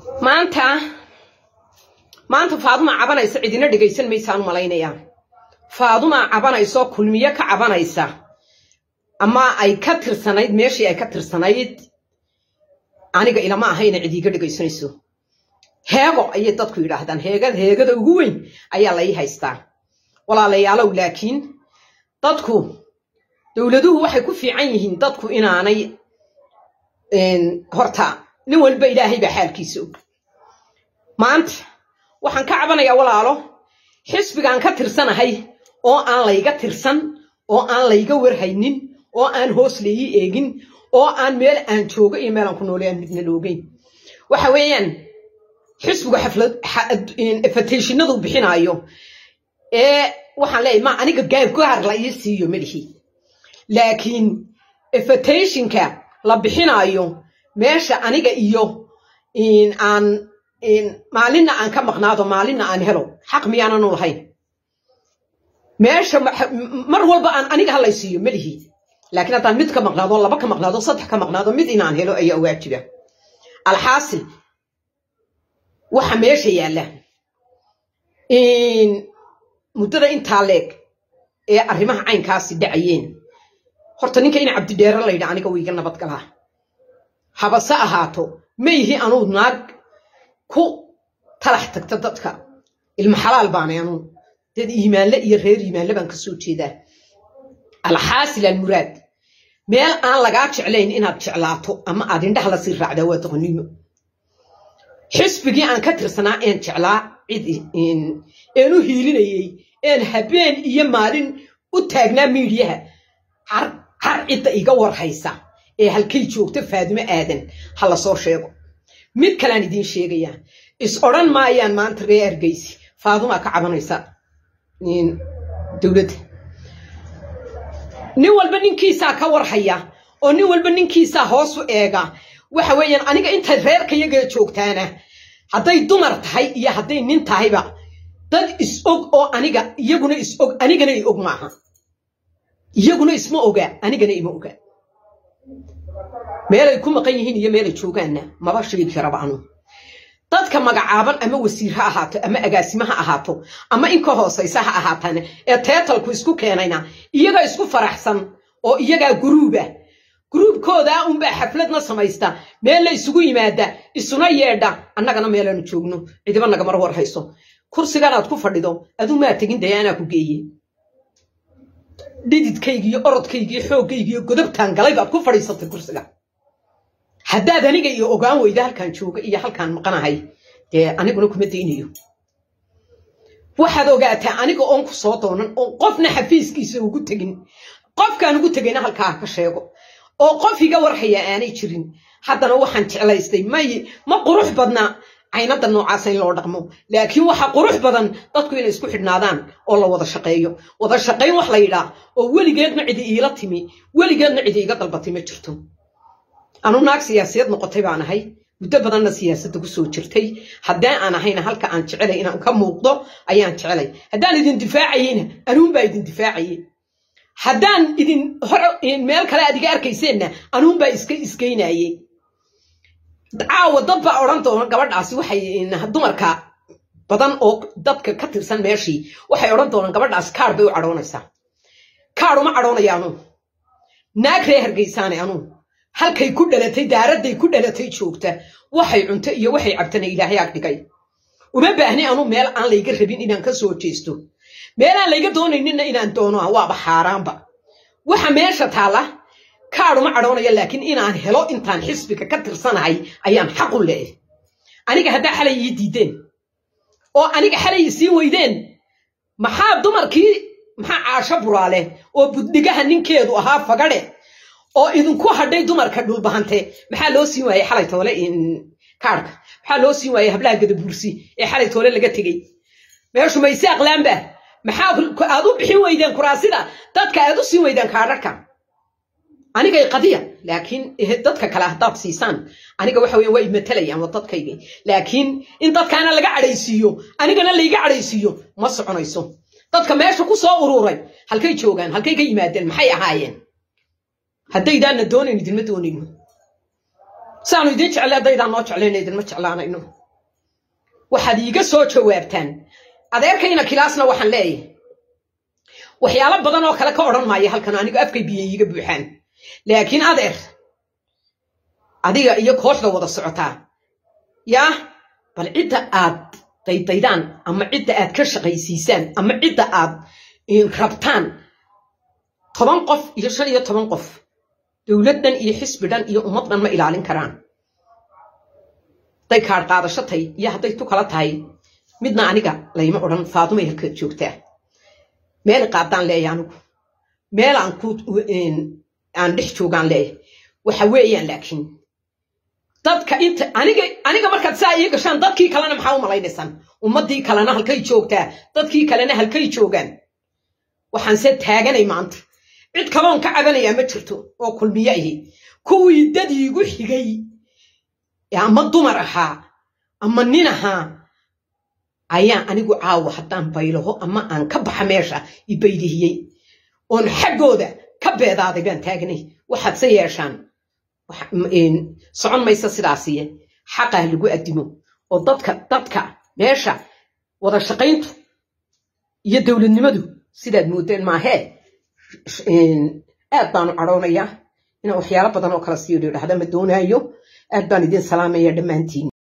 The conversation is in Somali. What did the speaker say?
maanta maanta faaduma cabanaysa cidina dhegaysan maysaan malaynayaa faaduma cabanayso kulmiyo ka cabanaysa ama ay ka tirsanayd meeshii ay ka tirsanayd aniga ilama ahayna cid iiga dhegaysanayso heego ayay dadku yidhaahdaan heegada heegada ugu weyn ayaa lai haystaa walaalayaalow laakiin dadku dowladuhu waxay ku fiican yihiin dadku inaanay horta nin walba ilaahay baa xaalkiisa og maanta waxaan ka cabanayaa walaalo xisbigaan ka tirsanahay oo aan layga tirsan oo aan layga warhaynin oo aan hoos laii eegin oo aan meel aan joogo iyo meelaan ku noole aan midna loogeyn waxa weeyaan xisbigu xaflad fateshinadu bixinaayo ee waxaan leeyahay ma aniga gaargaar la ii siiyo melihi laakiin fateshinka la bixinaayo meesha aniga iyo aan maalinna aan ka maqnaado maalinna aan helo xaq miyaananu lahayn meesha mar walba aan aniga halay siiyo melihi laakiin haddaan mid ka maqnaado laba ka maqnaado saddex ka maqnaado mid inaan helo ayaa waajiba alxaasil waxa meesha yaalla muddada intaa leeg ee arrimaha caynkaasi dhacayeen horta ninka ina cabdidheere laydha aniga wiiga nabadgalaa habase ahaato ma yihi anuu naag ku talax tagta dadka ilma xalaal baanay anuu dad iimaanle iyo reer iimaanle baan ka soo jeedaa alxaasil almuraad meel aan lagaa jeclayn inaad jeclaato ama aad indhaha la sii raacdaa waa doqonnimo xisbigii aan ka tirsanaa een jeclaa cid een u hiilinayey een habeen iyo maalin u taagnaa miidiyaha har cidda iga warhaysa ee halkay joogta faadimo aadan ha la soo sheego mid kalean idiin sheegayaa is odhan maayaan maanta ree argaysi faadumaa ka cabanaysa dowladda nin walba ninkiisaa ka warhaya oo nin walba ninkiisaa hoos u eega waxa weeyaan aniga intay reerkayaga joogtaana hadday dumar tahay iyo hadday nin tahayba dad is og oo aniga iyaguna is og anigana i og maaha iyaguna isma oga anigana ima oga meelay ku maqan yihiin iyo meelay joogaanna maba sheegi karaba anu dadka magacaaban ama wasiir ha ahaato ama agaasimo ha ahaato ama inka hoosaysa ha ahaatana ee teetalku isku keenayna iyagaa isku faraxsan oo iyagaa guruuba guruubkoodaa unbaa xafladna samaysta meel la isugu yimaada isuna yeedha annagana meelaanu joogno cidiba nagamar war hayso kursiganaad ku fadhido aduu maa tegin daya anaa ku geeye dhididkaygiiyo orodkaygiiyo xooggaygiiyo godobtaan galay baad ku fadhiisatay kursiga haddaad aniga iyo ogaan weyda halkaan jooga iyo halkaan maqanahay dee aniguna kuma daynayo waxaad ogaataa aniga oon ku soo doonan oon qofna xafiiskiisa ugu tegin qofkaan ugu tegayna halkaa ka sheego oo qof iga warhaya aanay jirin haddana waxaan jeclaystay may ma qurux badna caynada noocaasa in loo dhaqmo laakiin waxa qurux badan dadku inay isku xidhnaadaan oo la wada shaqeeyo wada shaqayn wax la yidhaa oo weligeedna cidi iila timi weligeedna cidi iga dalbatay ma jirto anu naag siyaasiyad noqotay baan ahay muddo badanna siyaasadda ku soo jirtay haddaan aan ahayna halka aan jecelay inaan ka muuqdo ayaan jecelay haddaan idin difaacayeyna anuunbaa idin difaacayey haddaan idin hore meel kale aad iga arkayseenna anuunbaa iska isgeynayey caawa dad baa odhan doona gabadhaasi waxay dumarka badan oo dadka ka tirsan meeshii waxay odhan doonaan gabadhaasi kaar bay u cadhoonaysaa kaar uma cadhoonaya anuu naag ree hargaysaane anuu halkay ku dhalatay daaradday ku dhalatay joogta waxay cunto iyo waxay cabtana ilaahay ag dhigay uma baahni anuu meel aan layga rabin inaan ka soo jeesto meel aan layga doonayninna inaan doono waaba xaaraanba waxa meesha taalla kaaduma cadhoonaya laakiin inaan helo intaan xisbiga ka tirsanahay ayaan xaqu leeyahay aniga haddaa xalay ii diideen oo aniga xalay isii weydeen maxaa dumarkii maxaa caasho buraale oo buddhigaha ninkeedu ahaa fagadhe oo idinku hadhay dumarka dhulbahante maxaa loo siin waayey xalay toole kaarhka maxaa loo siin waayey hablaha gadabuursi ee xalay toole laga tegey meeshu mayse aqlaanba maxaa aad u bixin weydeen kuraasida dadka aad u siin weydeen kaadharka anigay qadiya laakiin dadka kale haddaad siisaan aniga waxa weyan waa imatalayaan waa dadkayga laakiin in dadkaana laga cadhaysiiyo anigana layga cadhaysiiyo ma soconayso dadka meesha ku soo ururay halkay joogaan halkay ka yimaadeen maxay ahaayeen haddaydaana doonayn idinma doonayno saanu idiin jeclay haddaydaan noo jeclayna idinma jeclaanayno waxaad iiga soo jawaabtaan adeerkayna kilaasna waxaan leeyahay waxyaalo badan oo kale ka odhan maayo halkan anigu afkay biyo iiga buuxaan laakiin adeer adiga iyo kooxda wada socotaa yaa bal cidda aad daydaydaan ama cidda aad ka shaqaysiisaan ama cidda aad rabtaan toban qof iyo shan iyo toban qof dowlad dhan iyo xisbi dhan iyo ummad dhan ma ilaalin karaan hadday kaadh qaadasho tahay iyo hadday tu kala tahay midna aniga layma odhan faadumay halkaad joogtaa meel qaadaan leeya anigu meel aan ku aan dhex joogaan leeya waxa weeyaan laakiin dadka inta aniga aniga markaad saa ii gashaan dadkii kalena maxaa u malaynaysaan ummaddii kalena halkay joogtaa dadkii kalena halkay joogaan waxaan se taaganay maanta cid kaloon ka cabanayaa ma jirto oo kulmiye ahi kuwii dad iigu xigay ama dumar ahaa ama nin ahaa ayaan anigu caawa haddaan baylaho ama aan ka baxa meesha i baydihiyey oon xaggooda ka beedaaday baan taagnay waxaad se yeeshaan socon maysa sidaasiye xaqaa lagu addimo oo dadka dadka meesha wada shaqayntu iyo dowladnimadu sidaad moodeen maahee aad baanu cadhoonayaa inaan waxyaalo badan oo kala siiyo dhahda ma doonaayo aad baan idin salaamaya dhammaantiin